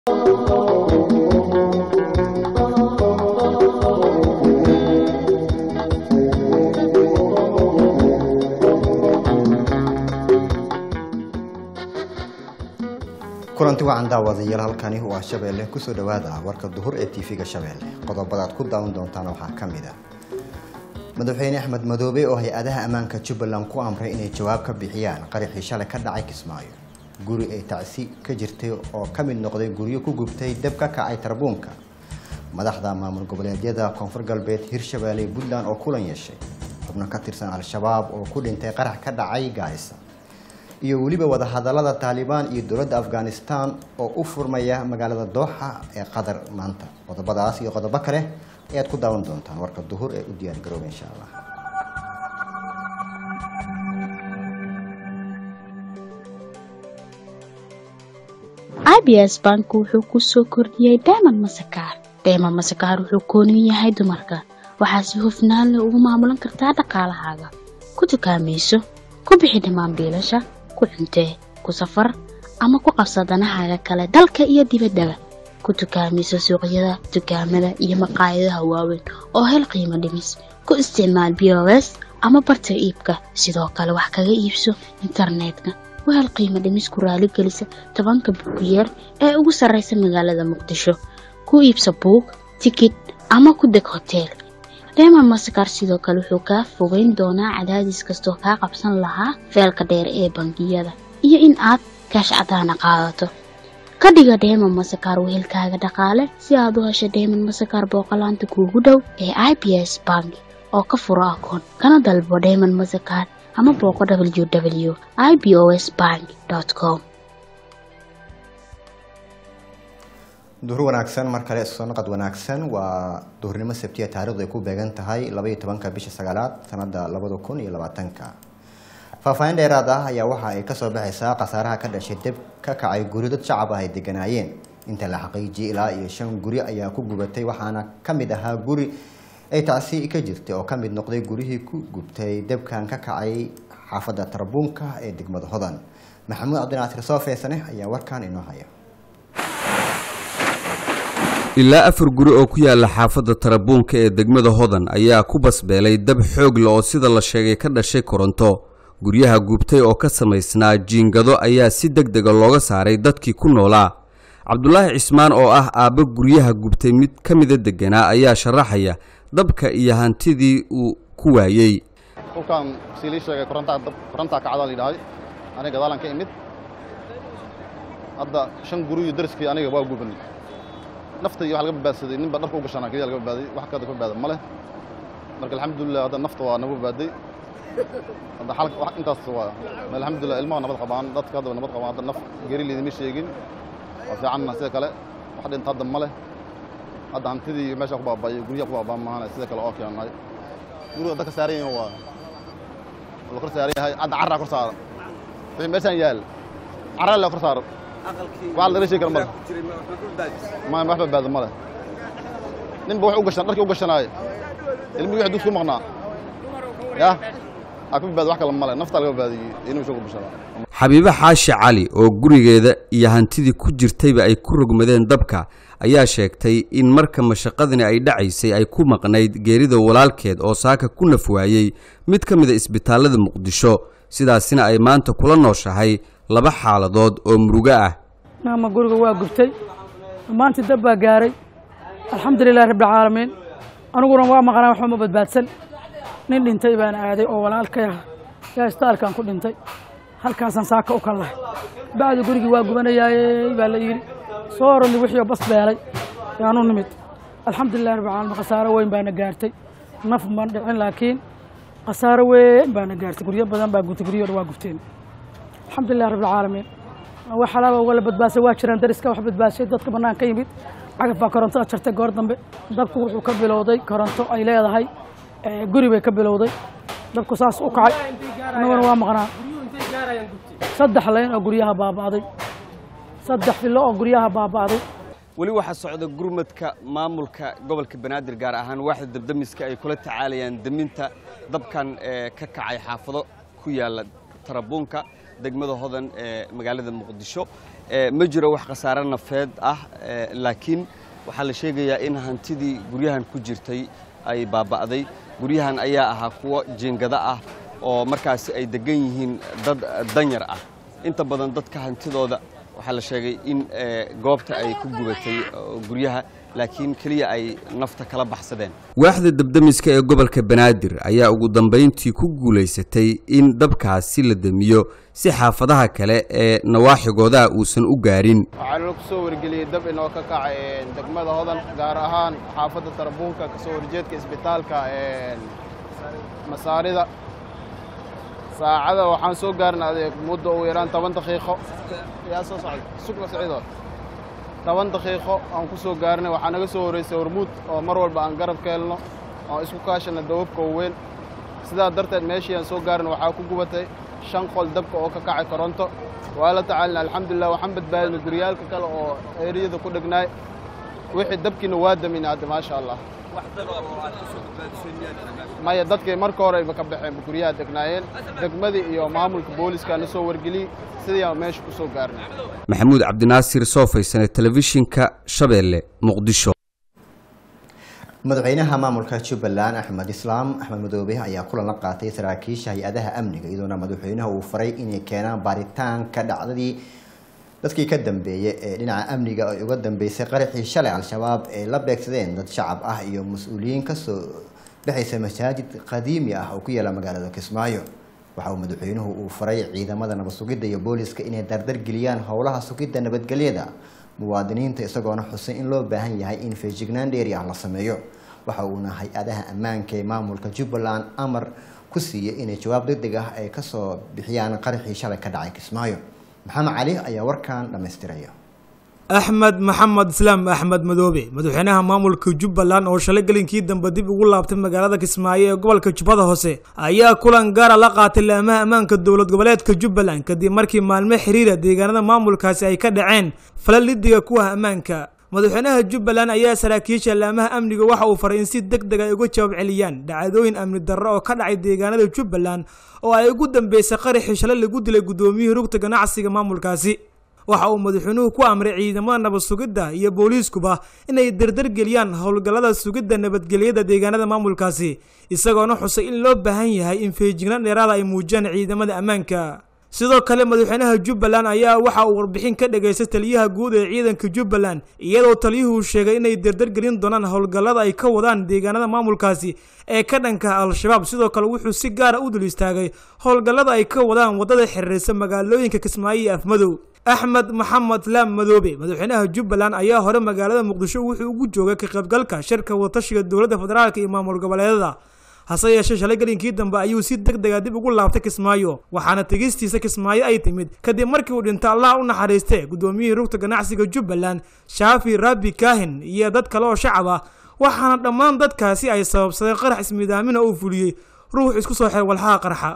kulanti wacan daawadayaal halkani waa shabeelle kusoo dhawaada warka duhur ee tv-ga shabeelle qodobadaad ku daawan doontaan waxaa ka mid a madaxweyne axmed madoobe oo hay-adaha ammaanka jubbaland ku amray inay jawaab ka bixiyaan qaraxii shalay ka dhacay kismaayo guri ay tacsi ka jirtay oo ka mid noqday guryo ku gubtay dab ka kacay tarbuunka madaxda maamul goboleedyada koonfur galbeed hirshabeelle puntland oo kulan yeeshay xubno ka tirsan al-shabaab oo ku dhintay qarax ka dhacay gaarisa iyo weliba wadahadalada taalibaan iyo dowladda afghanistan oo u furmaya magaalada dooxa ee qatar maanta qodobadaas iyo qodobo kale ayaad ku daawan doontaan warka duhur ee u diyaar garooba insha allah abs bank wuxuu ku soo kordhiyey dayman masakaar dayman masakaar wuxuu koonin yahay dumarka waxaa si hufnaan leh ugu maamulan kartaa dhaqaalahaaga ku dukaamayso ku bixi dhammaan biilasha ku cuntee ku safar ama ku qabsa danahaaga kale dalka iyo dibaddaba ku dukaamayso suuqyada dukaamada iyo maqaayadaha waaweyn oo hel qiimo dhimis ku isticmaal b o s ama barta iibka sidoo kale wax kaga iibso internetka wahel qiimo dhimis ku raaligelisa tobanka buugiyeer ee ugu sarraysa magaalada muqdisho ku iibsa buug tikid ama ku deg hoteel reema masakar sidoo kale wuxuu kaa fogeyn doonaa cadaadis kastoo kaa qabsan lahaa feelka dheer ee bangiyada iyo in aad kaash cadaana qaadato ka dhiga dheeman masakar wehelkaaga dhaqaale si aad u hesho dheeman masakar booqolaanta kuugu dhow ee i b s bank oo ka furo akoon kana dalbo dheeman masakar ama booqo w w i b o s bank com duhur wanaagsan mar kale isku soo naqad wanaagsan waa duhurnimo sabtiya taarikhdu ay ku beegan tahay labaiyo tobanka bisha sagaalaad sanada labada kun iyo labaatanka faahfaahin dheeraad ah ayaa waxa ay kasoo baxaysaa khasaaraha ka dhashay deb ka kacay guri dad shacab ah ay deganaayeen inta la xaqiijiyay ilaa iyo shan guri ayaa ku gubatay waxaana ka mid ahaa guri ay tacsi ka jirtay oo ka mid noqday gurihii ku gubtay debkan ka kacay xaafadda tarbuunka ee degmada hodan maxamuud cabdinaasir soofeesane ayaa warkan inoo haya ilaa afar guri oo ku yaala xaafadda tarabuunka ee degmada hodan ayaa ku basbeelay dab xoog le oo sida la sheegay ka dhashay koronto guryaha gubtay oo ka samaysnaa jiingado ayaa si deg dega looga saaray dadkii ku noolaa cabdulaahi cismaan oo ah aabbo guryaha gubtay mid ka mida deganaa ayaa sharaxaya dabka iyo hantidii uu ku waayey dhulkan sii lii sheegay korontaa kacdaa la yidhahday aniga gadaalan ka imid hadda shan guriyo dariskii aniga waa gubanay nafta iyo wax laga badbaadsaday ninba dharka u gashanaa keliya laga badbaaday wax kada ka badbaada ma leh marka alxamdulilah hadda nafta waa nagu badbaaday hadda xalka wax intaas waa alxamdulilah ilmaha nabad qabaan dadka hadda nabad qabaan hadda naf geri liidima sheegin waa fiicanna sida kale wax dhinta hadda ma leh hadda hantidii meesha ku baaba'ay guryaha ku baaba'an maahane sida kale oo keenay guriga dadka saaran yahin waa la kor saaran yahay hadda carraa kor saaran wixii meeshaan yaal carraa la kor saaran wax laga sheegi kara male ma wax badbaada male ninba wax u gashan dharkii u gashanaaye ilmihii wax dugsi ku maqnaa yah aa ka badbaada wax kale male naftaa laga badbaadiyey inuu isoo ku bashanaa xabiibe xaashi cali oo gurigeeda iyo hantidii ku jirtayba ay ku rogmadeen dabka ayaa sheegtay in marka mashaqadani ay dhacaysay ay ku maqnayd geerida walaalkeed oo saaka ku naf waayey mid ka mida isbitaallada muqdisho sidaasina ay maanta kula nooshahay laba xaaladood oo murugo ah maama guriga waa gubtay dhammaantii dab baa gaaray alxamdulilahi rabbilcaalamiin aniguna waa maqnaa waxba ma badbaadsan nin dhintay baan aaday oo walaalkay ah yaa istaalkan ku dhintay halkaasaan saaka u kallahay bacdi gurigii waa gubanayaayey baa la yidhi soo roli wixii bas beelay yaanu nimid alxamdulilahi rabbilcaalamiin khasaaro weyn baana gaartay naf man dhicin laakiin khasaaro weyn baana gaartay guryo badan baa gubtay guryahooda waa gubteen alxamdulilah rabbilcaalamiin wax halaaba wala badbaadsay waa jiraan dariska wax badbaadshay dadka bannaan ka yimid cagaf baa korontada jartay goor dambe dabku wuxuu ka bilowday koronto ay leedahay guri bay ka bilowday dabku saas u kacay annaguna waa maqnaa saddex layn oo guryaha baaba'day saddex fillo oo guryaha baaba'day weli waxaa socda gurmadka maamulka gobolka banaadir gaar ahaan waaxda dabdamiska ay kula tacaalayaan deminta dabkan ee ka kacay xaafado ku yaala tarabuunka degmada hodan ee magaalada muqdisho ma jiro wax khasaare nafeed ah laakiin waxaa la sheegayaa in hantidii guryahan ku jirtay ay baaba'day guryahan ayaa ahaa kuwo jiingado ah oo markaasi ay degan yihiin dad danyar ah inta badan dadka hantidooda waxaa la sheegay in goobta ay ku gubatay guryaha laakiin keliya ay nafta kala baxsadeen waaxda dabdamiska ee gobolka banaadir ayaa ugu dambayntii ku guulaysatay in dabkaasi la damiyo si xaafadaha kale ee nawaaxigooda uusan u gaarin waxaana ku soo wargeliyey dab inoo ka kacay degmada hodan gaar ahaan xaafadda tarabuunka ka soo horjeedka isbitaalka masaarida saacada waxaan soo gaarnay muddo ugu yaraan toban daqiiqo yaa soo socda sugna siciidood toban daqiiqo aan ku soo gaarnay waxaa naga soo horreysay hormuud oo mar walba aan garab ka helno oon isku kaashana dawabka weyn sidaa darteed meeshii aan soo gaarnay waxaa ku gubatay shan qol dabka oo ka kacay koronto waa la tacaalina alxamdulilah waxaan badbaadinay guryaalka kale oo eeriyada ku dhegnaay wixii dabkiina waa damin hadda maasha allah maya dadkii marka horeyba ka baxeen guryaha degnaayeen degmadii iyo maamulka booliska na soo wargeliyey sidii aan meesha ku soo gaarnay maxamuud cabdinaasir soo faysane telefishinka shabeelle muqdisho madaxweynaha maamulka jubbaland axmed islaam axmed madoobe ayaa kulan la qaatay saraakiisha hay-adaha amniga iyadoona madaxweynaha uu faray inay keenaan baaritaanka dhacdadii dadkii ka dambeeyay ee dhinaca amniga ay uga dambeysay qaraxii shalay al-shabaab ay la beegsadeen dad shacab ah iyo mas-uuliyiin kasoo baxaysa masaajid qadiimi ah oo ku yaala magaalada kismaayo waxa uu madaxweynuhu uu faray ciidamada nabad sugidda iyo booliska inay dardargeliyaan howlaha sugidda nabadgelyada muwaadiniinta isagoona xusay in loo baahan yahay in feejignaan dheeri ah la sameeyo waxa uuna hay-adaha ammaanka ee maamulka jubbaland amar ku siiyey inay jawaab degdeg ah ay kasoo bixiyaan qaraxii shalay ka dhacay kismaayo maxamed cali ayaa warkan dhammaystiraya axmed maxamed islaam axmed madoobe madaxweynaha maamulka jubbaland oo shalay gelinkii dambe dib ugu laabtay magaalada kismaayo ee gobolka jubbada hoose ayaa kulan gaara la qaatay laamaha ammaanka dowlad goboleedka jubbaland kadib markii maalmo xiriira deegaanada maamulkaasi ay ka dhaceen falal lidiga kuwa ammaanka madaxweynaha jubbaland ayaa saraakiisha laamaha amniga waxa uu faray in si deg deg ay uga jawaab celiyaan dhacdooyin amni darro oo ka dhacay deegaanada jubbaland oo ay ugu dambeysay qaraxii shalay lagu dilay guddoomiyihii rugta ganacsiga maamulkaasi waxa uu madaxweynuhu ku amray ciidamada nabad sugidda iyo booliiskuba inay dardargeliyaan howlgallada sugidda nabadgelyada deegaanada maamulkaasi isagoona xusay in loo baahan yahay in feejignaan dheeraada ay muujiyaan ciidamada ammaanka sidoo kale madaxweynaha jubbaland ayaa waxa uu warbixin ka dhageystay taliyaha guud ee ciidanka jubbaland iyadoo taliyuhu sheegay inay dardargelin doonaan howlgallada ay ka wadaan deegaanada maamulkaasi ee ka dhanka al-shabaab sidoo kale wuxuu si gaara u dul istaagay howlgallada ay ka wadaan waddada xiriirsa magaalooyinka kismaayo iyo afmadow axmed maxamed laam madoobe madaxweynaha jubbaland ayaa hore magaalada muqdisho wuxuu ugu joogay ka qaybgalka shirka wadatashiga dowladda federaalk iyo maamul goboleedada hase yeeshee shalay gelinkii dambe ayuu si deg dega dib ugu laabtay kismaayo waxaana tegistiisa kismaayo ay timid kadib markii uu dhinta allah u naxariistay guddoomiyihii rugta ganacsiga jubbaland shaafi rabbi kaahin iyo dad kale oo shacab ah waxaana dhammaan dadkaasi ay sababsadeen qarax ismiidaamina uu fuliyey ruux isku soo xeer walxaha qarxa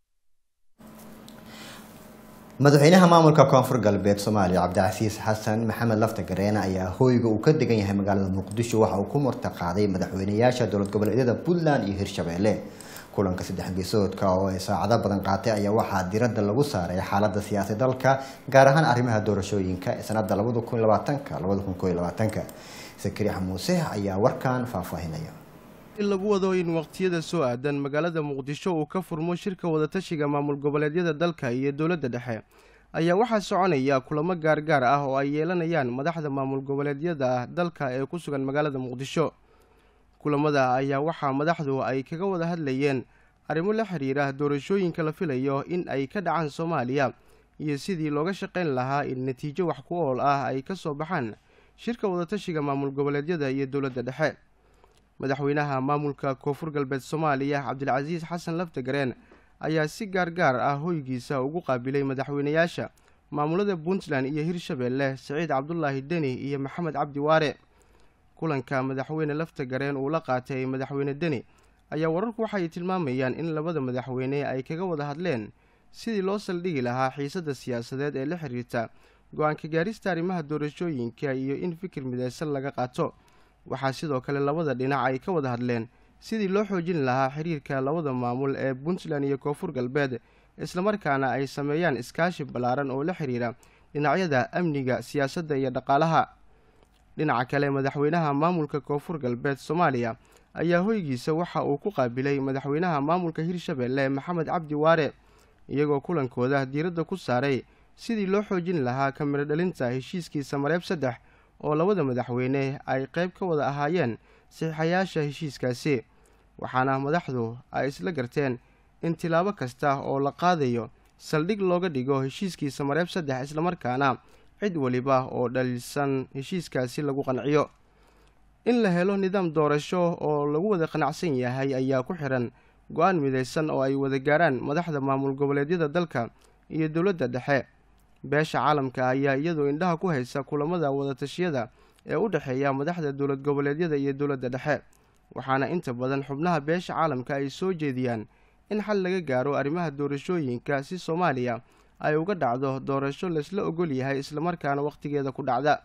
madaxweynaha maamulka koonfur galbeed soomaaliya cabdicasiis xasan maxamed lafta gareene ayaa hooyga uu ka degan yahay magaalada muqdisho waxa uu ku martaqaaday madaxweynayaasha dowlad goboleedyada puntland iyo hirshabeelle kulanka saddex geesoodka oo ay saacado badan qaatay ayaa waxaa diradda lagu saaray xaalada siyaasad dalka gaar ahaan arrimaha doorashooyinka ee sanada labada kun labaatanka labada kun koo iyo labaatanka sakariix muuse ayaa warkan faahfaahinaya in lagu wado in waqtiyada soo aadan magaalada muqdisho uu ka furmo shirka wadatashiga maamul goboleedyada dalka iyo dowladda dhexe ayaa waxaa soconaya kulamo gaargaar ah oo ay yeelanayaan madaxda maamul goboleedyada dalka ee ku sugan magaalada muqdisho kulamada ayaa waxaa madaxdu ay kaga wada hadlayeen arrimo la xiriira doorashooyinka la filayo in ay ka dhacaan soomaaliya iyo sidii looga shaqayn lahaa in natiijo wax ku ool ah ay ka soo baxaan shirka wadatashiga maamul goboleedyada iyo dowladda dhexe madaxweynaha maamulka koonfur galbeed soomaaliya cabdilcasiis xasan laftagareen ayaa si gaargaar ah hoygiisa ugu qaabilay madaxweynayaasha maamulada puntland iyo hirshabeelle siciid cabdulaahi deni iyo maxamed cabdi waare kulanka madaxweyne laftagareen uu la qaatay madaxweyne deni ayaa wararku waxay tilmaamayaan in labada madaxweyne ay kaga wada hadleen sidii loo saldhigi lahaa xiisadda siyaasadeed ee la xiriirta go-aanka gaarista arrimaha doorashooyinka iyo in fikir mideysan laga qaato waxaa sidoo kale labada dhinac ay ka wada hadleen sidii loo xoojin lahaa xiriirka labada maamul ee puntland iyo koonfur galbeed islamarkaana ay sameeyaan iskaashi ballaaran oo la xiriira dhinacyada amniga siyaasadda iyo dhaqaalaha dhinaca kale madaxweynaha maamulka koonfur galbeed soomaaliya ayaa hoygiisa waxa uu ku qaabilay madaxweynaha maamulka hirshabelle maxamed cabdi waare iyagoo kulankooda diiradda ku saaray sidii loo xoojin lahaa kamiro dhalinta heshiiskiisa mareeb saddex oo labada madaxweyne ay qayb ka wada ahaayeen saxiixayaasha heshiiskaasi waxaana madaxdu ay isla garteen in tilaabo kasta oo la qaadayo saldhig looga dhigo heshiiskiisa mareeb saddex islamarkaana cid waliba oo dhaliilsan heshiiskaasi lagu qanciyo in la helo nidaam doorasho oo lagu wada qanacsan yahay ayaa ku xihan go-aan midaysan oo ay wada gaaraan madaxda maamul goboleedyada dalka iyo dowladda dhexe beesha caalamka ayaa iyadoo indhaha ku haysa kulamada wadatashyada ee u dhexeeya madaxda dowlad goboleedyada iyo dowladda dhexe waxaana inta badan xubnaha beesha caalamka ay soo jeediyaan in xal laga gaaro arrimaha doorashooyinka si soomaaliya ay uga dhacdo doorasho laysla ogol yahay islamarkaana wakhtigeeda ku dhacda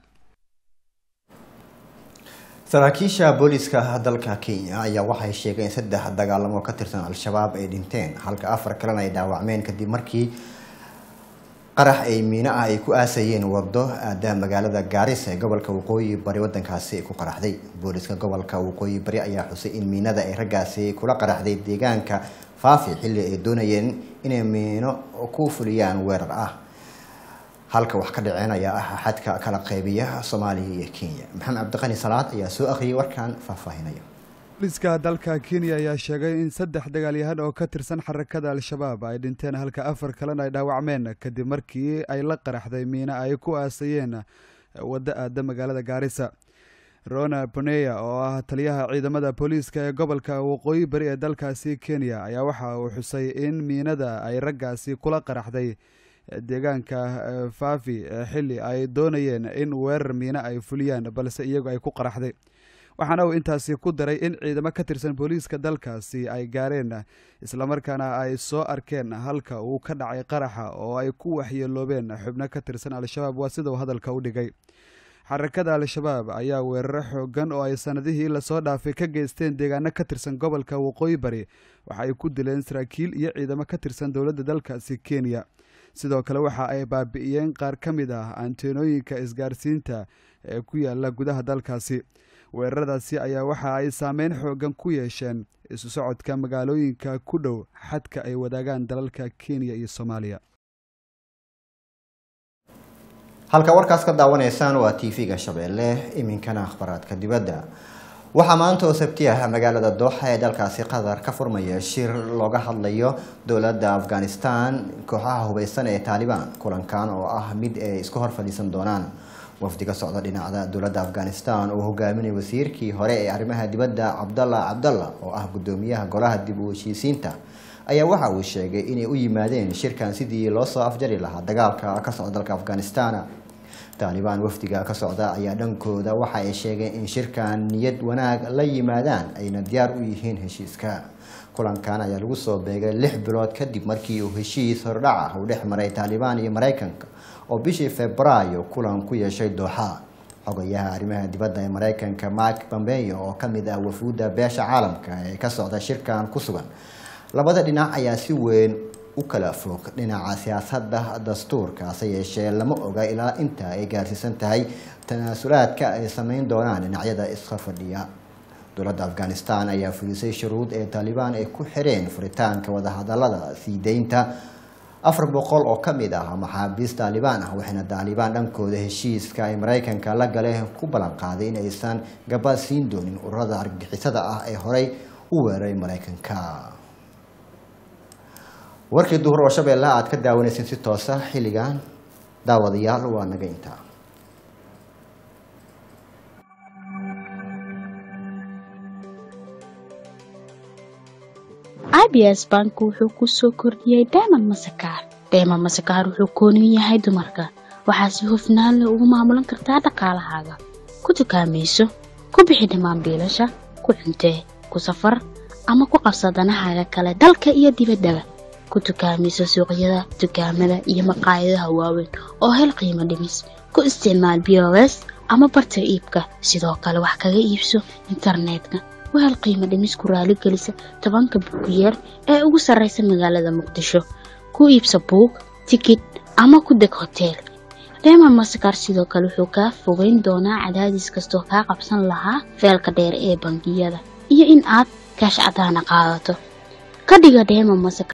saraakiisha booliiska dalka kenya ayaa waxay sheegeen in saddex dagaalamo ka tirsan al-shabaab ay dhinteen halka afar kalena ay dhaawacmeen kadib markii qarax ay miino ah ay ku aasayeen wado aada magaalada gaarisa ee gobolka waqooyi bari wadankaasi ay ku qaraxday booliiska gobolka waqooyi bari ayaa xusay in miinada ay raggaasi kula qaraxday deegaanka faafi xilli ay doonayeen inay miino ku fuliyaan weerar ah halka wax ka dhaceen ayaa ah xadka kala qeybiya soomaaliya iyo kenya maxamed cabdiqani salaad ayaa soo akhriyay warkan faahfaahinaya booliiska dalka kenya ayaa sheegay in saddex dagaalyahan oo ka tirsan xarakada al-shabaab ay dhinteen halka afar kalena ay dhaawacmeen kadib markii ay la qaraxday miino ay ku aasayeen waddo aada magaalada gaarisa rona boneya oo ah taliyaha ciidamada booliiska ee gobolka waqooyi bari ee dalkaasi kenya ayaa waxa uu xusay in miinada ay raggaasi kula qaraxday deegaanka faafi xilli ay doonayeen in weerar miino ay fuliyaan balse iyagu ay ku qaraxday waxaana uu intaasi ku daray in ciidamo ka tirsan booliiska dalkaasi ay gaareen islamarkaana ay soo arkeen halka uu ka dhacay qaraxa oo ay ku waxyeeloobeen xubno ka tirsan al-shabaab waa sida uu hadalka u dhigay xarakada al-shabaab ayaa weeraro xoogan oo ay sanadihii lasoo dhaafay ka geysteen deegaano ka tirsan gobolka waqooyi bari waxa ay ku dileen saraakiil iyo ciidamo ka tirsan dowladda dalkaasi kenya sidoo kale waxa ay baabi'iyeen qaar ka mid ah anteenooyinka isgaarsiinta ee ku yaala gudaha dalkaasi weeraradaasi ayaa waxa ay saameyn xoogan ku yeesheen isu socodka magaalooyinka ku dhow xadka ay wadaagaan dalalka kenya iyo soomaaliya halka warkaas ka daawanaysaan waa t v-ga shabeelle iminkana akhbaraadka dibadda waxaa maanta oo sabti ah magaalada dooxa ee dalkaasi qatar ka furmaya shir looga hadlayo dowladda afghanistan kooxaha hubeysan ee taalibaan kulankan oo ah mid ay isku hor fadhiisan doonaan wafdi ka socda dhinacda dowladda afghanistan oo hogaaminaya wasiirkii hore ee arrimaha dibadda cabdalla cabdalla oo ah guddoomiyaha golaha dib u heshiisiinta ayaa waxa uu sheegay inay u yimaadeen shirkan sidii loo soo afjari lahaa dagaalka ka socda dalka afghanistan taalibaan wafdiga ka socda ayaa dhankooda waxa ay sheegeen in shirkan niyad wanaag la yimaadaan ayna diyaar u yihiin heshiiska kulankan ayaa lagu soo beegay lix bilood kadib markii uu heshiis hordhac ah uu dhex maray taalibaan iyo maraykanka oo bishii febraayo kulan ku yeeshay dooxa xogayaha arrimaha dibadda ee maraykanka mark pompeo oo kamid ah wafuudda beesha caalamka ee ka socda shirkan ku sugan labada dhinac ayaa si weyn u kala fog dhinaca siyaasadda dastuurka hase yeeshee lama oga ilaa inta ay gaarsiisan tahay tanaasulaadka ay sameyn doonaan dhinacyada iska fadhiya dowladda afghanistan ayaa fulisay shuruud ee taalibaan ay ku xireen furitaanka wadahadalada sii deynta afar boqol oo ka mid ah maxaabiis taalibaan ah waxayna taalibaan dhankooda heshiiska ay maraykanka la galeen ku ballan qaaday in aysan gabad siin doonin ururada argagixisada ah ee horey u weeraray maraykanka warkii duhur oo shabeella aad ka daawanaysin si toosa xilligan daawadayaal waa naga intaa abs bank wuxuu ku soo kordhiyey dayman masakaar dayman masakaar wuxuu kooniyu yahay dumarka waxaa si hufnaan leh ugu maamulan kartaa dhaqaalahaaga ku dukaamayso ku bixi dhammaan biilasha ku cuntee ku safar ama ku qabsa danahaaga kale dalka iyo dibaddaba ku dukaamayso suuqyada dukaamada iyo maqaayadaha waaweyn oo hel qiimo dhimis ku isticmaal bos ama barta iibka sidoo kale wax kaga iibso internetka wahel qiimo dhimis ku raaligelisa tobanka buugiyeer ee ugu sarraysa magaalada muqdisho ku iibsa buug tikid ama ku deg hoteel dheeman masakar sidoo kale wuxuu kaa fogeyn doonaa cadaadis kastoo kaa qabsan lahaa feelka dheer ee bangiyada iyo in aad kaash cadaana qaadato ka dhiga dheeman masakar